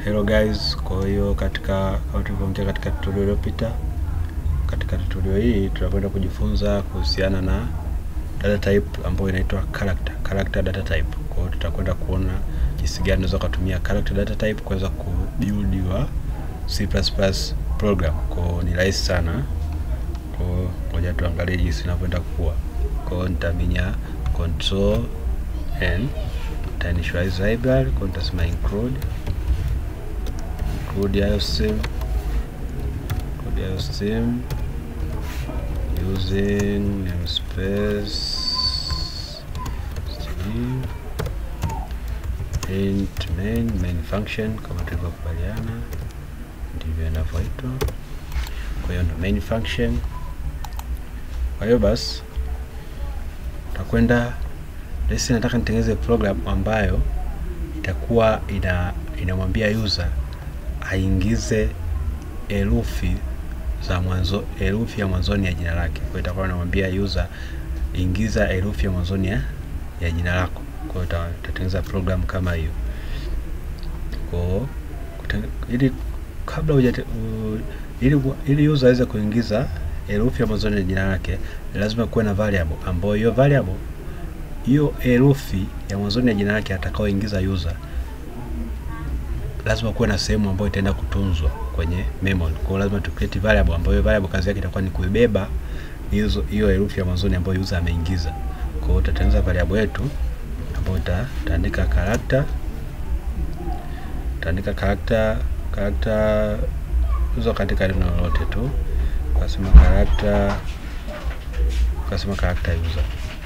Hello guys, kwa hiyo katika kama tulivyoongea katika tutorial iliyopita, katika tutorial hii tutakwenda kujifunza kuhusiana na data type ambayo inaitwa character, character data type. Kwa hiyo tutakwenda kuona jinsi gani unaweza kutumia character data type kuweza kubuild your C++ program. Kwa hiyo ni rahisi sana. Kwa hiyo ngoja tuangalie jinsi inavyoenda kukua. Kwa hiyo nitaminya control n nitainitialize library, kwa hiyo nitasema include include IOStream include IOStream using namespace string int main main function kama tulivyokubaliana ndivyo inavyoitwa. Kwa hiyo ndo main function. Kwa hiyo basi takwenda lesi, nataka nitengeneze program ambayo itakuwa ina inamwambia user aingize herufi za mwanzo, herufi ya mwanzoni ya jina lake. Kwa hiyo itakuwa inamwambia user ingiza herufi ya mwanzoni ya, ya jina lako. Kwa hiyo utatengeneza program kama hiyo. Kwa hiyo ili kabla hujate ili ili user aweze kuingiza herufi ya mwanzoni ya jina lake, lazima kuwe na variable ambayo hiyo variable hiyo herufi ya mwanzoni ya jina lake atakaoingiza user lazima kuwe na sehemu ambayo itaenda kutunzwa kwenye memory. Kwa hiyo lazima tu create variable ambayo hiyo variable kazi yake itakuwa ni kuibeba hizo hiyo herufi ya mwanzoni ambayo user ameingiza. Kwa hiyo tutatengeneza variable yetu ambayo itaandika character utaandika character character uzo katika neno lolote tu, ukasema character ukasema character user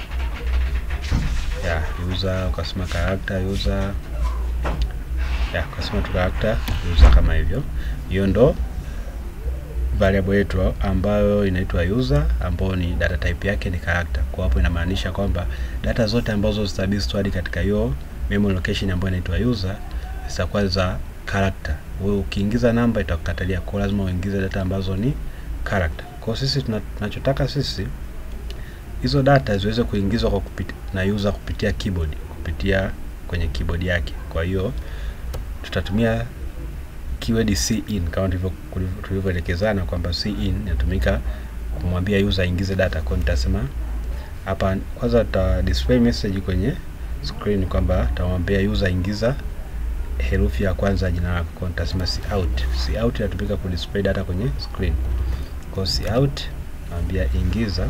ya user ukasema character user ya ukasema tu character user kama hivyo. Hiyo ndo variable yetu ambayo inaitwa user, ambayo ni data type yake ni character. Kwa hapo inamaanisha kwamba data zote ambazo zitabidi stored katika hiyo memory location ambayo inaitwa user zitakuwa za character. Wewe ukiingiza namba itakukatalia, kwa lazima uingize data ambazo ni character. Kwa sisi tunachotaka sisi hizo data ziweze kuingizwa kwa kupitia na user kupitia keyboard, kupitia kwenye keyboard yake. Kwa hiyo tutatumia keyword cin kama tulivyoelekezana kwamba cin inatumika kumwambia user aingize data. Kwa nitasema hapa kwanza, tuta display message kwenye screen kwamba tutamwambia user ingiza herufi ya kwanza jina lako. Kwa nitasema cout. Cout inatumika ku display data kwenye screen. Kwa cout naambia ingiza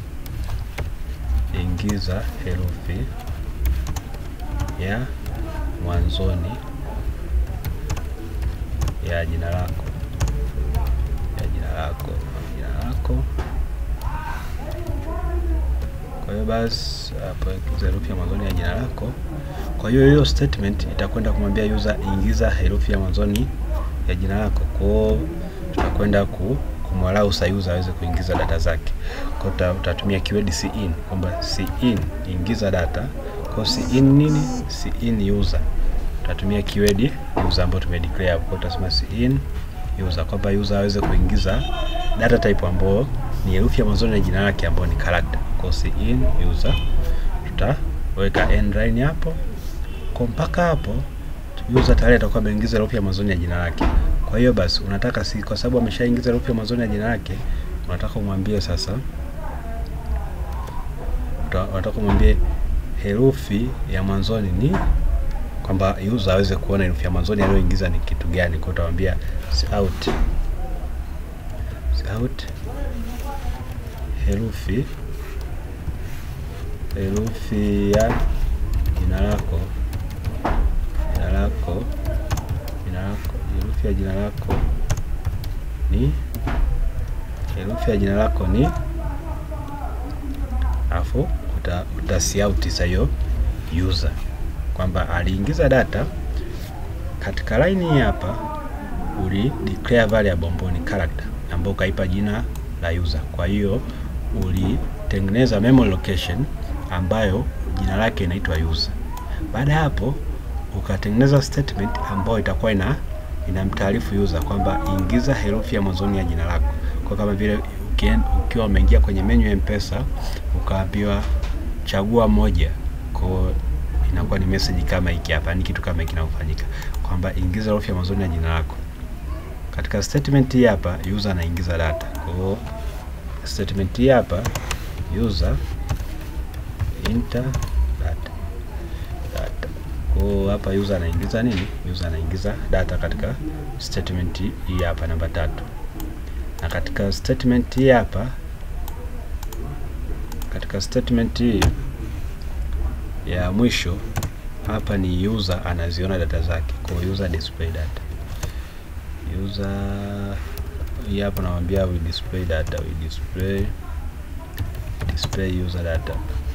ingiza herufi ya mwanzoni ya jina lako ya jina lako jina lako. Kwa hiyo basi hapo herufi ya mwanzoni ya jina lako. Kwa hiyo hiyo statement itakwenda kumwambia user ingiza herufi ya mwanzoni ya jina lako. Kwa hiyo tutakwenda ku kumwalau sa user aweze kuingiza data zake. Kwa hiyo utatumia keyword cin kwamba cin ingiza data. Kwa hiyo cin nini? cin user. Tutatumia keyword user ambayo tumedeclare hapo. Kwa hiyo tutasema cin user kwamba user aweze kuingiza data type ambayo ni herufi ya mwanzoni ya jina lake ambayo ni character. Kwa hiyo cin user tutaweka end line hapo. Kwa mpaka hapo user tayari atakuwa ameingiza herufi ya mwanzoni ya jina lake. Kwa hiyo basi unataka si kwa sababu ameshaingiza herufi ya mwanzoni ya jina lake, unataka umwambie sasa, unataka umwambie herufi ya mwanzoni ni kwamba user aweze kuona herufi ya mwanzoni aliyoingiza ni kitu gani. Kwa utamwambia cout cout herufi herufi ya jina lako jina lako jina lako herufi ya jina lako ni herufi ya jina lako ni, afu uta, uta cout sasa hiyo user kwamba aliingiza data katika line hii hapa, uli declare variable ambayo ni character ambayo ukaipa jina la user. Kwa hiyo ulitengeneza memory location ambayo jina lake inaitwa user. Baada ya hapo ukatengeneza statement ambayo itakuwa ina inamtaarifu user kwamba ingiza herufi ya mwanzoni ya jina lako. Kwa kama vile ukiwa umeingia kwenye menu ya M-Pesa ukaambiwa chagua moja, kwa inakuwa ni message kama hiki hapa, ni kitu kama hiki kinafanyika. kwamba ingiza herufi ya mwanzoni ya jina lako. Katika statement hii hapa user anaingiza data. Kwa hiyo statement hii hapa user enter data data. Kwa hiyo hapa user anaingiza nini? User anaingiza data katika statement hii hapa namba tatu, na katika statement hii hapa, katika statement hii ya mwisho hapa ni user anaziona data zake, kwa hiyo user display data. User hii hapa namwambia we display data, we display display user data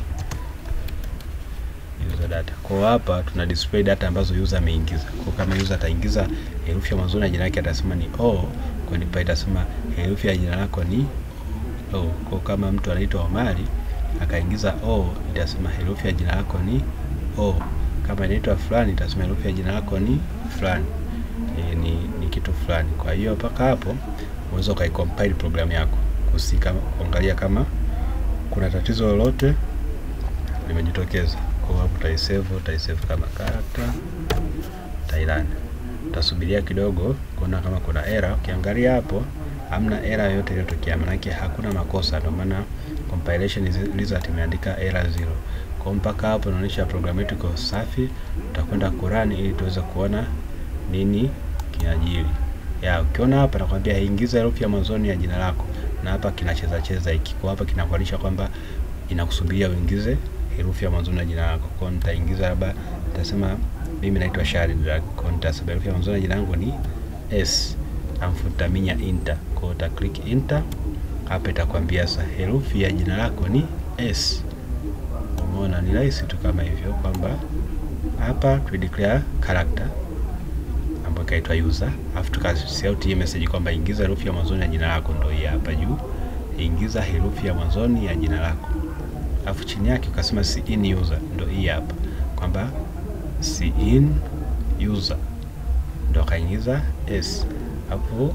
user data. Kwa hapa tuna display data ambazo user ameingiza. Kwa kama user ataingiza herufi ya mwanzoni ya jina lake atasema ni O, kwa nipa itasema herufi ya jina lako ni O. Kwa kama mtu anaitwa Omari akaingiza O, itasema herufi ya jina lako ni O. Kama inaitwa fulani itasema herufi ya jina lako ni fulani. E, ni, ni kitu fulani. Kwa hiyo mpaka hapo unaweza ukaicompile programu yako kusika kuangalia kama kuna tatizo lolote limejitokeza. Kwa hapo utaisave, utaisave kama character Thailand. Utasubiria kidogo kuona kama kuna error. Ukiangalia hapo hamna error yoyote iliyotokea, maanake hakuna makosa, ndio maana compilation result imeandika error zero. Kwa mpaka hapo inaonyesha programu yetu iko safi. Tutakwenda kurani ili tuweze kuona nini kinajiri. Ya, ukiona hapa nakwambia ingiza herufi ya mwanzoni ya jina lako, na hapa kinacheza cheza hiki. Kwa hapa kinakuonyesha kwamba inakusubiria uingize herufi ya mwanzoni ya jina lako. Kwa nitaingiza labda nitasema mimi naitwa Shari, kwa nitasema herufi ya mwanzoni ya jina langu ni S, alafu nitaminya enter. Kwa uta click enter, hapa itakwambia sasa herufi ya jina lako ni S. Umeona, ni rahisi tu kama hivyo, kwamba hapa tu declare character ambayo kaitwa user, alafu tukasout hii message kwamba ingiza herufi ya mwanzoni ya jina lako, ndio hii hapa juu, ingiza herufi ya mwanzoni ya jina lako alafu chini yake ukasema cin user, ndo hii hapa kwamba cin user ndo akaingiza s. Hapo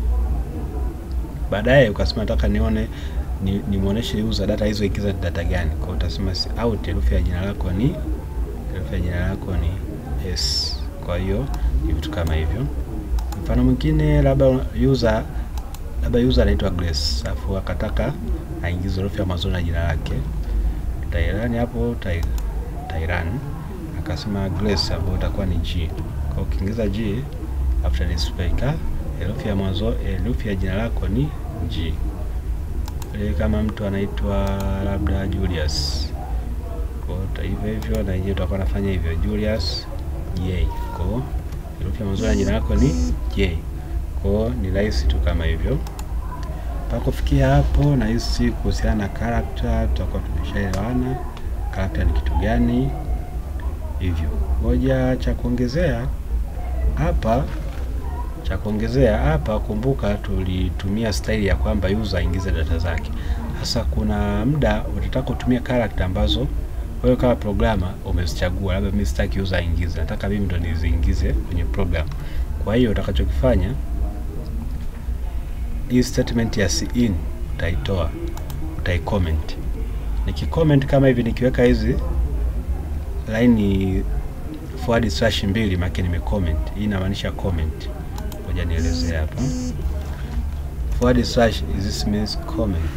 baadaye ukasema nataka nione ni, nimuoneshe user data hizo ikiza data gani. Kwa utasema si out herufi ya jina lako ni herufi ya jina lako ni s. Kwa hiyo ni vitu kama hivyo. Mfano mwingine labda user labda user anaitwa Grace, alafu akataka aingize herufi ya mwanzo na jina lake Tairani hapo Tairan akasema Grace ambayo itakuwa ni G. Kwa ukiingiza G after display ka herufi ya mwanzo herufi ya jina lako ni G. E, kama mtu anaitwa labda Julius, kwa hivyo hivyo na yeye utakuwa nafanya hivyo Julius J. Kwa herufi ya mwanzo ya jina lako ni J. Kwa ni rahisi tu kama hivyo. Mpaka kufikia hapo, nahisi kuhusiana na character tutakuwa tumeshaelewana character ni kitu gani. Hivyo moja cha kuongezea hapa, cha kuongezea hapa, kumbuka tulitumia style ya kwamba user aingize data zake. Sasa kuna muda utataka kutumia character ambazo wewe kama programmer umezichagua, labda mimi sitaki user aingize, nataka mimi ndo niziingize kwenye program. Kwa hiyo utakachokifanya hii statement ya cin utaitoa, utaicomment. Nikicomment kama hivi, nikiweka hizi line forward slash mbili, maana nimecomment. Hii inamaanisha comment. Ngoja nielezee hapa. Forward slash this means comment.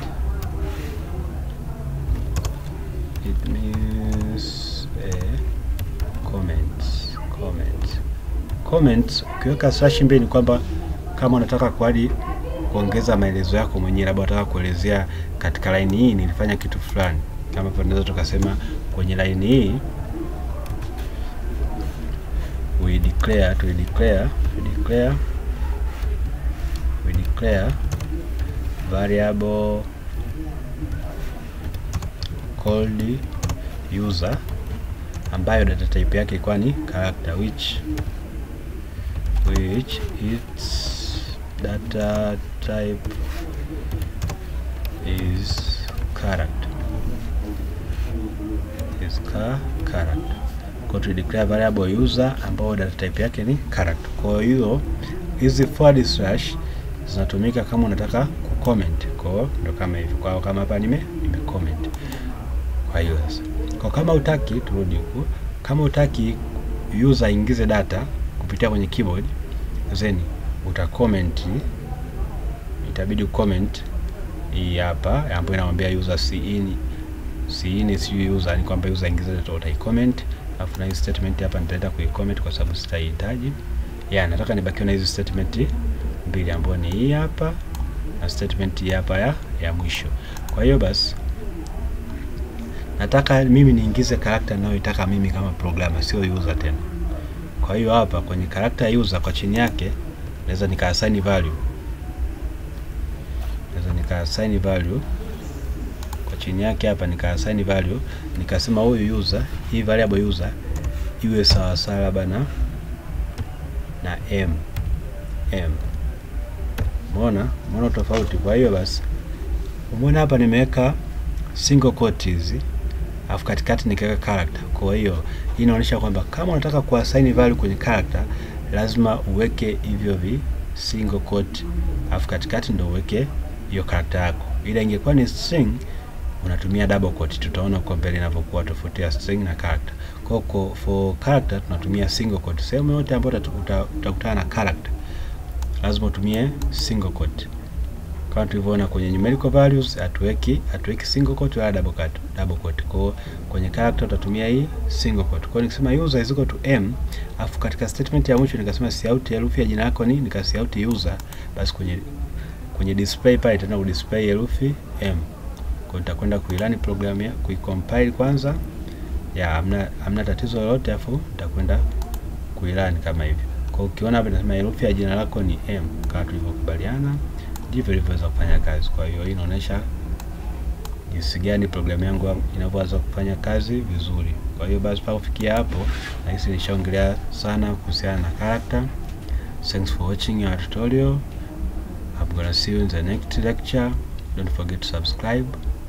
It means a comment. Comment. Comment ukiweka slash mbili ni kwamba kama unataka kuadi kuongeza maelezo yako mwenyewe, labda unataka kuelezea katika line hii nilifanya kitu fulani, kama hivyo tunaweza tukasema kwenye line hii we declare to declare we declare we declare variable called user ambayo data type yake ilikuwa ni character which which its data type is character is car character. Kwa tu declare variable user ambayo data type yake ni character. Kwa hiyo hizi forward slash zinatumika kama unataka kucomment. Kwa hiyo ndo kama hivyo. Kwa kama hapa nime nime comment. Kwa hiyo sasa, kwa kama utaki, turudi huku, kama utaki user ingize data kupitia kwenye keyboard, then uta comment, itabidi ucomment hii hapa ambayo inamwambia user cin cin si user, ni kwamba user ingiza data, utai comment alafu na hii statement hapa nitaenda kuicomment kwa sababu sitahitaji. Ya, nataka nibakiwe na hizi statement mbili ambayo ni hii hapa na statement hii hapa ya, ya mwisho. Kwa hiyo basi nataka mimi niingize character ninayoitaka mimi kama programmer, sio user tena. Kwa hiyo hapa kwenye character user kwa chini yake naweza nika assign value, naweza nika assign value kwa chini yake hapa nika assign value, nikasema huyu user, hii variable user iwe sawa sawa labda na na m m. Umeona, umeona tofauti. Kwa hiyo basi umeona hapa nimeweka single quote hizi alafu katikati nikaweka character. Kwa hiyo hii inaonyesha kwamba kama unataka kuassign value kwenye character lazima uweke hivyo vi single quote, alafu katikati ndio uweke hiyo character yako. Ila ingekuwa ni string unatumia double quote. Tutaona huko mbele inavyokuwa tofauti ya string na character. Kwa hiyo for character tunatumia single quote. Sehemu yote ambayo utakutana na character lazima utumie single quote. Kama tulivyoona kwenye numerical values hatuweki hatuweki single quote wala double quote, double quote. Kwa kwenye character utatumia hii single quote. Kwa nikisema user is equal to m, afu katika statement ya mwisho nikasema cout herufi ya jina lako ni nika cout user, basi kwenye kwenye display pale itaenda ku display herufi m. Kwa nitakwenda kuilani program ya kuicompile kwanza, ya amna amna tatizo lolote, afu nitakwenda kuilani kama hivi. Kwa ukiona hapa inasema herufi ya jina lako ni m kama tulivyokubaliana ndivyo ilivyoweza kufanya kazi. Kwa hiyo hii inaonyesha jinsi gani programu yangu inavyoweza kufanya kazi vizuri. Kwa hiyo basi mpaka kufikia hapo, nahisi nishaongelea sana kuhusiana na character. Thanks for watching our tutorial. I'm gonna see you in the next lecture. Don't forget to subscribe.